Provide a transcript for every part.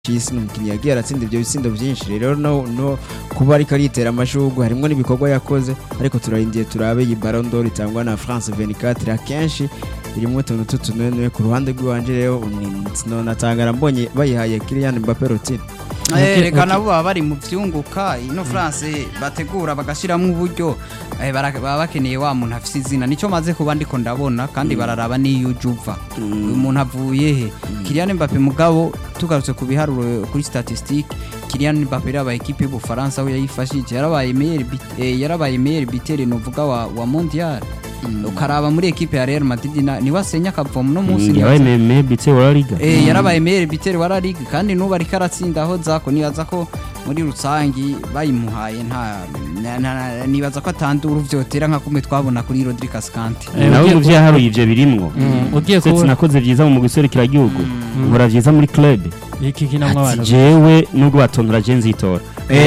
cy'isi ni umukinnyi yagiye aratsinda ibyo bitsindo byinshi rero no, no kuba ariko aritera amashugwe harimo n'ibikorwa yakoze ariko turarindiye turabe iyi Ballon d'Or itangwa na France 24 akenshi irimo utuntu tutunene ku ruhande rw'iwanje rero natangara mbonye bayihaye Kylian Mbappé Rotine Eh, reka nabo baba bari mu vyunguka ino France bategura bagashiramwo uburyo eh, bara- baba bakeneye wa muntu afise izina nico maze kuba ndiko ndabona kandi bararaba niyo uje uva uyu muntu avuye he Kylian Mbappé mugabo tugarutse ku biharuro kuri statistique Kylian Mbappé yarabaye ekipe y'Ubufaransa aho yayifashije yarabaye meilleur bit- eh, yarabaye meilleur bitere novuga wa, wa mondial ukaraba muri ekipe ya Real Madrid na- niwe asenya akavomo no munsi yabaye meme bitse wa liga Eh, yarabaye meilleur bitere wa La Ligue kandi nubu ariko aratsinda aho zako nibaza ko muri rusangi bayimuhaye nta na- na- na- nibaza ko atandura uvyotera nka kumwe twabona kuri Rodri Cascante Eh, nawe ugiye mu byo yaharuye ibyo birimwo Mm, ugiye ndetse kubona nakoze byiza mu guserukira igihugu nkora byiza muri club iki kinamwe ati abantu jewe nubwo batontora je nzitora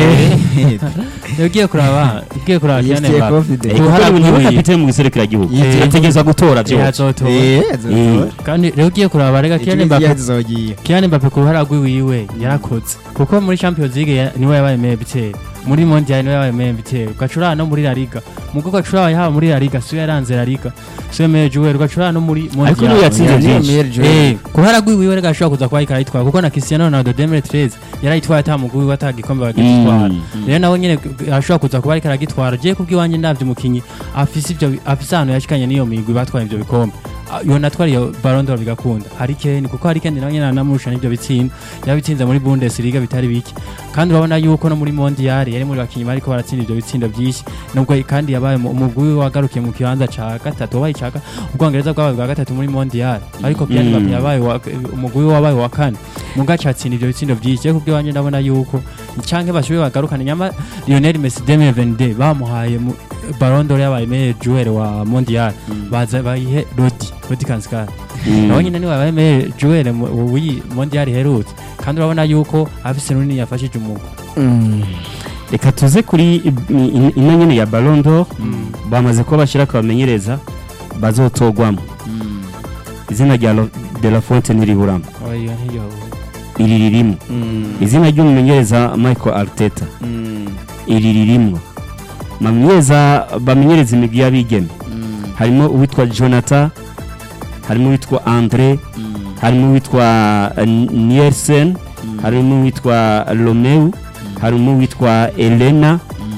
ugiye kuraba ugiye kuraba Kylian Yifitiye Mbappé confidence. Eh, kuko Guhara niwe kwiwe. kapitene mu guserukira igihugu Yifitiye yategerezwa gutora Eh, byose azotora. Eh, Eh. azotora. kandi rero ugiye kuraba rega Kylian Mbappé yazogiye Kylian Mbappé ku ruhara rwiwiwe yarakoze kuko muri Champions League ya- niwe yabaye meilleur buteur muri Mondial niwe yabaye meilleur buteur ugacurana no muri La Liga mugo ugacurana yaba muri La Liga siwe yaranze La Liga siwe meilleur joueur ugacurana no muri ariko niwe Mondial yatsinze Niyo byinshi meilleur joueur. Eh, ku ruhara rwiwiwe rega ashobora kuza kuba ariko arayitwara kuko na Cristiano Ronaldo 2013 yarayitwaye ata mugwi wiwe atagikombe bagitwara Mm. rero nawe nyene ashobora kuza kuba ariko aragitwara je kubw'iwanjye ndavye umukinyi afise ivyo afise ahantu yashikanye n'iyo migwi batwaye ivyo bikombe Ah, yo natwara iyo Ballon d'Or bigakunda Harry Kane kuko Harry Kane nawe nyene anamurusha n'ivyo bitsindo yabitsinze muri Bundesliga bitari bike kandi urabona yuko no muri Mondial yari muri bakinyi bariko baratsinda ivyo bitsindo byinshi nubwo kandi yabaye mu- umugwi wiwe wagarukiye mu kibanza ca gatatu wabaye ca ubwongereza bwabaye bwa gatatu muri Mondial ariko Kylian Mm. Mbappé yabaye wa- umugwi wiwe wabaye wa kane mugaca atsinda ivyo bitsindo byinshi ariko kubw'iwanjye ndabona yuko canke bashoboye bagarukana nyama Lionel Messi 2022 bamuhaye mu- Ballon d'Or yabaye meilleur joueur wa Mondial baza bayihe Rodi Rodi Kanskar Mm. nawe nyine niwe yabaye meilleur joueur mu- w'iyi Mondial iherutse kandi urabona yuko afise runini yafashije umugwi reka tuze kuri i- i- ino nyene ya Ballon d'Or bamaze kuba bashyira akabamenyereza bazotogwamo izina rya Lo- de la Fonte ntiriburamo oya ntiyo iri ririmo izina ry'umumenyereza Michael Arteta iri ririmo bamenyereza bamenyereza imigwi y'abigeme harimo uwitwa Jonathan harimo uwitwa Andre harimo uwitwa eh, Nielsen harimo uwitwa Romeu harimo uwitwa Elena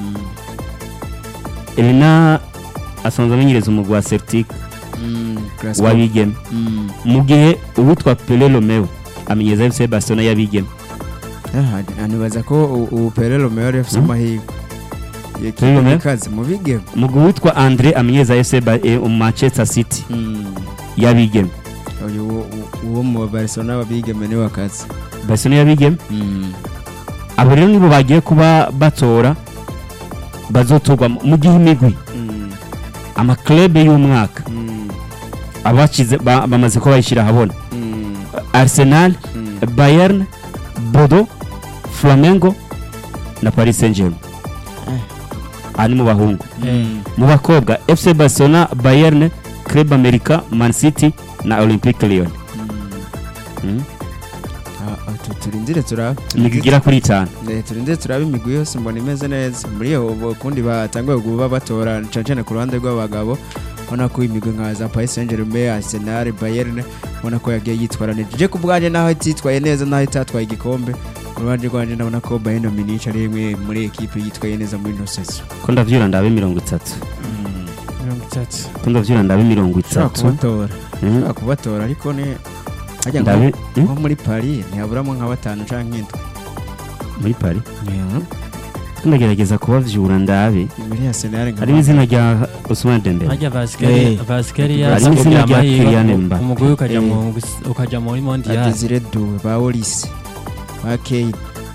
Elena asanzwe amenyereza umugwi wa Celtic w'abigeme mu gihe uwitwa Pele Romeu amenyereza FC Barcelona y'abigeme nibaza ko u- ubu Pere Romeo yari afise amahirwe Pere Romeo? yakazi mu bigemo umugwi witwa Andre amenyereza FC Ba- eh, Manchester City y'abigeme uyu wo- wo- uwo mu Barcelona babigeme niwe akazi Barcelona y'abigeme abo rero nibo bagiye kuba batora bazotorwa mu gihe imigwi amaklebe y'umwaka abakize ba- bamaze kuba bayishyira ahabona Arsenal Bayern Bodo Flamengo na Paris Saint-Germain aha ni mu bahungu mu bakobwa FC Barcelona Bayern Club America Man City na Olympique Lyon Mm. Ah, ah, tu- turindire turabe imigwi igera kuri itanu Eh, turindire turabe imigwi yose mbona imeze neza muri iyo bo- kundi batanguye kuba batora cane cane ku ruhande rw'abagabo ubona ko imigwi nka za Paris Saint-Germain Arsenal Bayern ubona ko yagiye yitwara neza je ku bwanjye naho ititwaye neza naho itatwaye igikombe ku ruhande rwanjye ndabona ko Bayern Munich ari imwe muri ekipe yitwaye neza muri ino sezo ko ndavyura ndabe mirongo itatu mirongo itatu ko ndavyura ndabe mirongo ushobora itatu kubatora Mm. ushobora kubatora ariko ni hajya ngo ndabe mm? nko muri Paris ntihaburamo nka batanu canke indwi muri Paris ndagerageza kubavyura ndabe muri Arsenal nka harimo izina rya Ousmane Dembele harya Vaskeri Eh. Vaskeri Harimo izina rya Kylian Mbappé. umugwi ukaja Eh. mu ukaja muri Mondial Desire Doué ba Olise ba Kane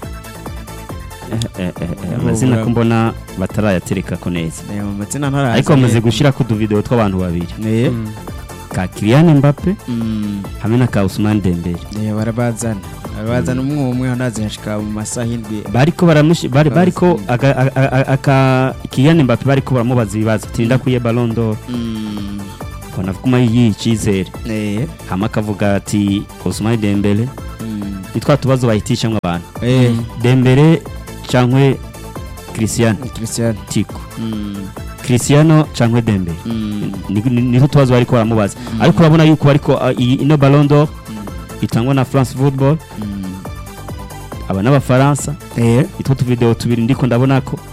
Eh, eh, eh, eh, amazina ko mbona batarayatereka ko neza Eh, mu mazina ntarazi ariko bamaze gushyira ku tuvidewo tw'abantu babiri Eh, Mm. ka Kylian Mbappe mm, hamwe na ka Ousmane Dembele eh, barabazana barabazana umwe umwe anazi hashika mu masaha indwi bariko baramushi bari bariko aga- aga- aga- aka Kylian Mbappe bariko baramubaza ibibazo tinda kuye Ballon d'Or Mm, bona kuma yiyi cyizere eh, hama akavuga ati Ousmane Dembele mm, ni twa tubazo bahitishamwo abantu eh dembere cyangwa christian Christian tiko mm christiano cyangwa dembere mm Ni- ni- nizo tubazo bariko baramubaza ariko urabona yuko bariko uh, iyi ino ballon d'or itangwa na france football mm aba n'abafaransa eh itwo tuvideo tubiri ndiko ndabona ko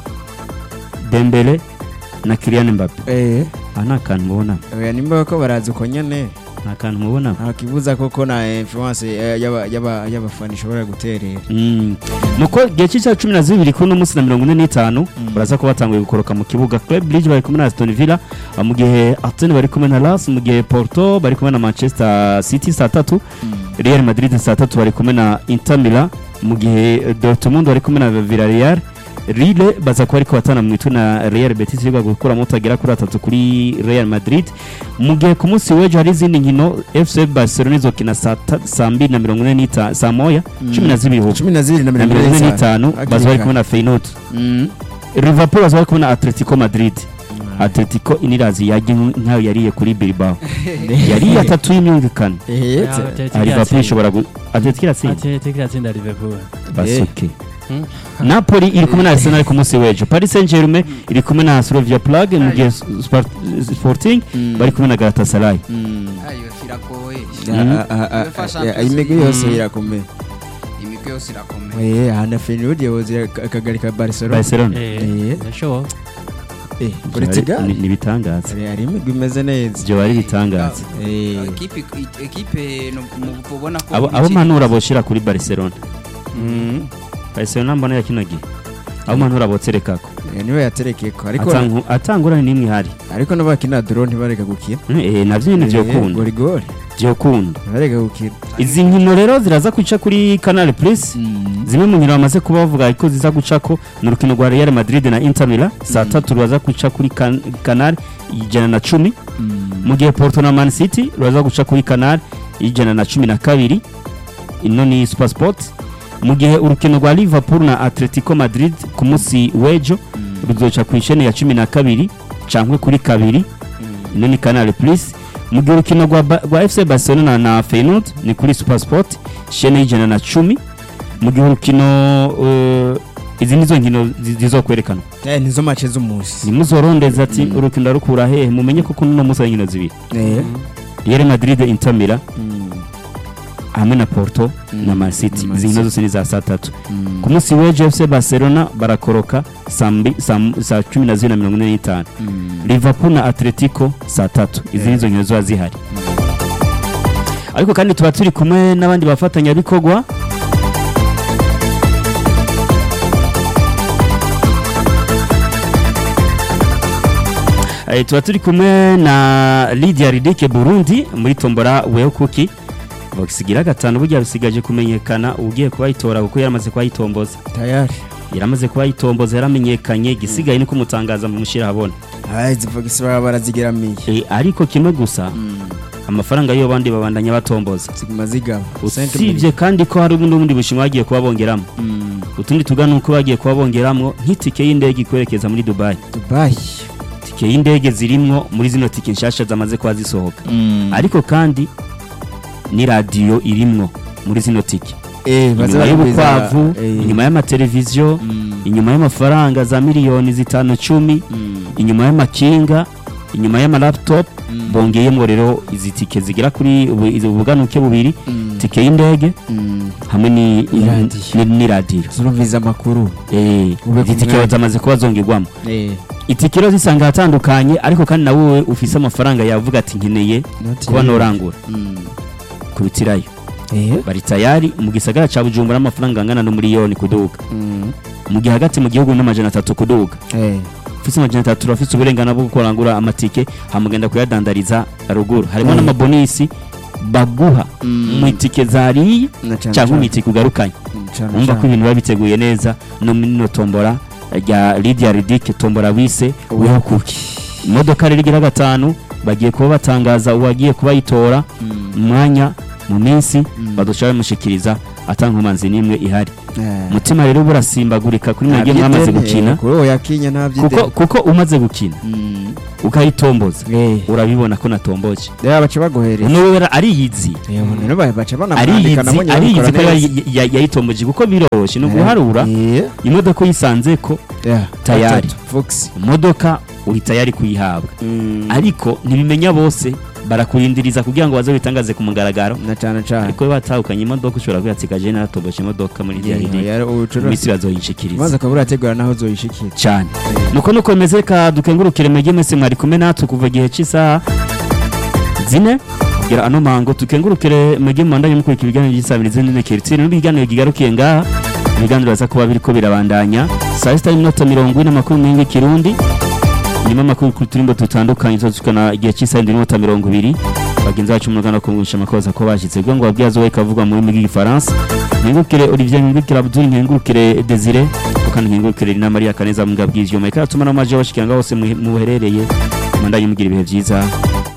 dembele na Kylian Mbappe eh aha nta kantu mubona oya nimba ko barazi uko nyene nta kantu mubona nta kibuza koko na influence eh, y'aba- y'aba- y'abafana ishobora guterera Mm. nuko igihe cy'isaha cumi na zibiri kuri uno munsi na mirongo ine n'itanu baraza kuba batanguye gukoroka mu kibuga club bridge bari kumwe na aston villa uh, mu gihe arsenal bari kumwe na las mu gihe porto bari kumwe na manchester city saa tatu real madrid saa tatu bari kumwe na inter milan mu gihe eh, dortmund bari kumwe na villarreal Lille baza kuba ariko batana mu mitwe na Real Betis yiga gukuramo utagera kuri atatu kuri Real Madrid mu gihe ku munsi w'ejo hari izindi nkino FC Barcelona izokina saa ta- saa mbiri na mirongo ine n'itanu saa moya cumi na zibiri hubu cumi na zibiri na na mirongo mirongo ine ine n'itanu Hakiri baza bari kare. kumwe na Feyenoord Mm. Liverpool baza bari kumwe na Atletico Madrid Atletico inirazi yajya nkayo yariye kuri Bilbao yariye atatu y'imyumvikano Eh, Ah, Liverpool ishobora gu Atletico iratsinda Atletico iratsinda Liverpool basuke Hmm? Napoli iri kumwe na Arsenal ku munsi w'ejo Paris Saint-Germain iri kumwe na Slavia Prague mu gihe Spart- Sporting Mm. bari kumwe na Galatasaray Mm. ayo firagoye Mm. Ah, ah, ah, UEFA ah, Champions ah, imigwi League. yose Mm. irakomeye imigwi yose irakomeye Eh, aha na Feyenoord yabuze akagarika Barcelona Barcelona Eh, Eh. birashoboka Eh, Portugal Ni- ni ibitangaza hari hari imigwi imeze neza ibyo bari bitangaza Eh, ekipe ekipe no- mu- ubona ko abo abo ikiri- mpanura boshira kuri Barcelona mm. Barcelona mbona yakinagiye abo mpanura botserekako Eh, niwe yaterekeko ariko Atangu- atangurane n'imwe ihari ariko n'abakina drone ntibareka gukina Eh, navyo nyene vyokunda gori gori vyokunda ntibareka gukina izi nkino rero ziraza guca kuri Canal Plus zimwe mu nkino bamaze kuba bavuga ko ziza gucako ni urukino rwa Real Madrid na Inter Milan saa tatu ruraza guca kuri kan- Canal ijana na cumi mu gihe Porto na Man City ruraza guca kuri Canal ijana na cumi na kabiri ino ni Super Sport mu gihe urukino rwa Liverpool na Atletico Madrid ku munsi w'ejo ruzoca ku isheni ya cumi na kabiri cankwe kuri kabiri ino ni Canal Plus mu gihe urukino rwa, Ba- rwa FC Barcelona na Feyenoord ni kuri Super Sport shene y'ijana na cumi mu gihe urukino uh, izi nizo nkino zi- zizokwerekanwa Eh, nizo match z'umunsi nimuzorondeza ati urukino rukura hehe mumenye ko kuno munsi ari nkino zibiri Eh, Real Madrid Inter Milan mm, hamwe na Porto na Man City na Man izi nkino City. zose ni za saa tatu mm, ku munsi w'ejo FC Barcelona barakoroka saa mbi- saa m- saa cumi na zibiri na mirongo ine n'itanu mm. Liverpool na Atletico saa tatu izi nizo nkino ziba zihari ariko kandi tuba turi kumwe n'abandi bafatanyabikorwa Eh, tuba turi kumwe na Lydia Ridike Burundi muri tombora weho kuki basigira gatanu burya bisigaje kumenyekana ugiye kubayitora kuko yaramaze kubayitomboza tayari yaramaze kubayitomboza yaramenyekanye igisigaye ni kumutangaza mu mushyira habona Ah, izi vogisi baba barazigeramiye Eh, ariko kimwe gusa Mm, amafaranga yo bandi babandanya batomboza ziguma zigaba usibye kandi ko hari n'ubundi bushimwe bagiye kuba bongeramo Mm, utundi tugana uko bagiye kuba bongeramo nk'itike y'indege ikwerekeza muri dubayi Dubai tike y'indege zirimwo muri zino tike nshasha zamaze kuba zisohoka ariko kandi ni radiyo irimwo muri zino tike Eh, baza inyuma baragwiza- y'ubukwavu eh, inyuma y'amateleviziyo mm, inyuma y'amafaranga za miliyoni zitanu cumi mm, inyuma y'amakinga inyuma y'amalaptop mm, bongeyemo rero izi tike zigera kuri ubu- izi ubuganuke bubiri mm, tike y'indege mm. hamwe ni Iradiyo. ni- ni radiyo zurumviza amakuru Eh, Ube izi ku tike mwanya. zamaze kuba zongerwamo Eh, itike rero zisanga ahatandukanye ariko kandi na wowe ufise amafaranga yavuga ati nkeneye not kuba yet. norangura Mm. kubitirayo Eh, bari tayari mu gisagara ca bujumbura amafaranga angana n'umuriyoni kuduga mm, mu gihe hagati mu gihugu n'amajana atatu kuduga eh, ufise amajana atatu urafise uburenganzira bwo kurangura amatike hamugenda kuyadandariza ruguru harimo Mm. n'amabonisi baguha Mm. mu itike zariye na cane cyangwa mu cane. itike ugarukanye Mm, cane wumva ko cane. ibintu biba biteguye neza no muri no tombora rya Lydia Ridike tombora wise Weho kuki imodoka rero igira gatanu bagiye kuba batangaza uwagiye kubayitora Mm, umwanya mu minsi Mm. badushobora bamushikiriza atankomanzi n'imwe ihari eh. umutima rero burasimbagurika kuri mwebwe Nta mwamaze by'ideni, gukina kuri uwo yakinya nta kuko by'ideni kuko umaze gukina Mm, ukayitomboza Eh. urabibona ko natomboje reba baca baguhereza nubera ariyizi Eh, none ba- baca ariyizi banamwandika nabo nyine ariyizi ko babikora neza. ya- ya- yayitomboje kuko biroroshye ni uguharura Eh, imodoka uyisanze ko yeah, Tayari. gatatu, Fox imodoka uhita yari kuyihabwa Mm, ariko ntibimenya bose barakurindiriza kugira ngo baze bitangaze ku mugaragaro na cyane cyane ariko iyo batahukanye imodoka ushobora kuyatsika je naratomboje imodoka muri Yeah, DRD yari ubucuruzi iminsi bazoyinshikiriza maze akaba urategura naho uzoyishikira cyane nuko nuko bimeze ka dukengurukire mwege mwese mwari kumwe natwe kuva igihe cy'isaha zine kugera ano mango tukengurukire mwege mwandanye mukurikira ibiganiro by'isabirizi n'inekiritsiri n'ibiganiro bigarukiye ngaha ibiganiro baza kuba biriko birabandanya saa sita n'iminota mirongo ine amakuru mengi kirundi nyuma amakuru kuri turimbo dutandukanye tuzukana igihe cy'isaha indwi n'iminota mirongo ibiri bagenzi bacu mu ruganda kumwisha amakosa ko bashyitse kugira ngo babwiye azowe kavugwa mu rurimi rw'igifaransa nkengurukire olivier nkengurukire abdul nkengurukire desire kandi nkengurukire na maria kaneza mu bw'ivyuma ikatuma n'amaje bashikira ngaho hose muhe- muherereye mandanye mugira ibihe byiza